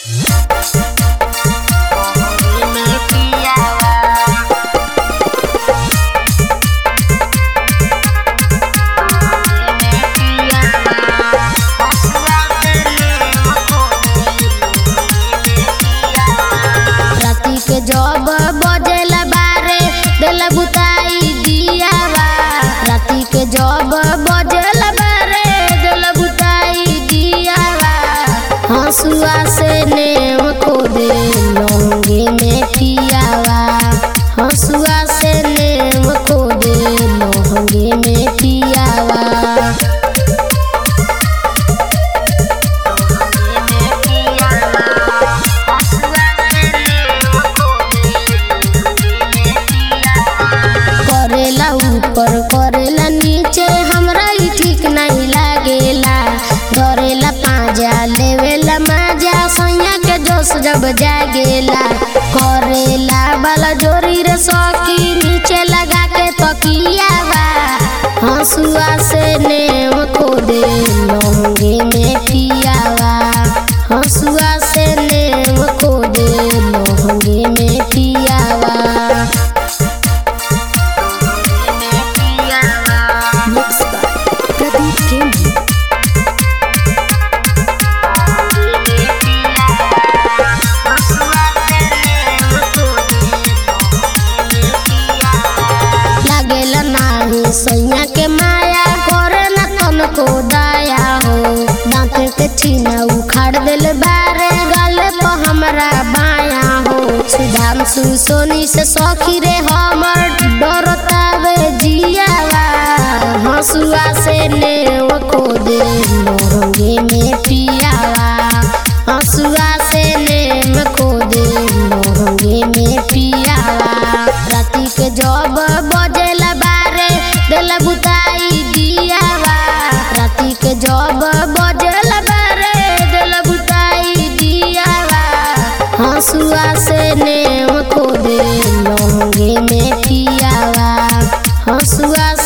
राती के जब बजेला बारे देला बुताई दियावा राती के जब बजेला बारे देला बुताई दियावा हंसुआ से नेम को दे लौंगे में पियावा हंसुआ से नेम को दे लौंगे में पियावा करेला ऊपर करेला नीचे हमरा ई ठीक नहीं लागेला धरेला पाजा लेवेला माजा सैया के जोश जब जागेला करेला बाला जोरी रे सौकी नीचे लगा के तकियावा हंसुआ से नेम को दे लौंगे में पियावा हंसुआ से नेम को दे लौंगे में पियावा Mixed by Pradeep Kemp. लागेला नाही सैया के माया करे न तन को दया हो दांत के छीना उखाड़ दिल बारे गले पे हमरा बाया हो सुधांशु सोनी से सखी रे हमर डरतावे जियावा हंसुआ से नेव को दे मोरंगे में पियावा हंसुआ से नेम को दे मोरंगे में पियावा राती के जब बजेला बारे देला बुताई दियावा राती के जब बजेला बारे देला बुताई दियावा हंसुआ से नेम को दे लौंगे में पियावा हंसुआ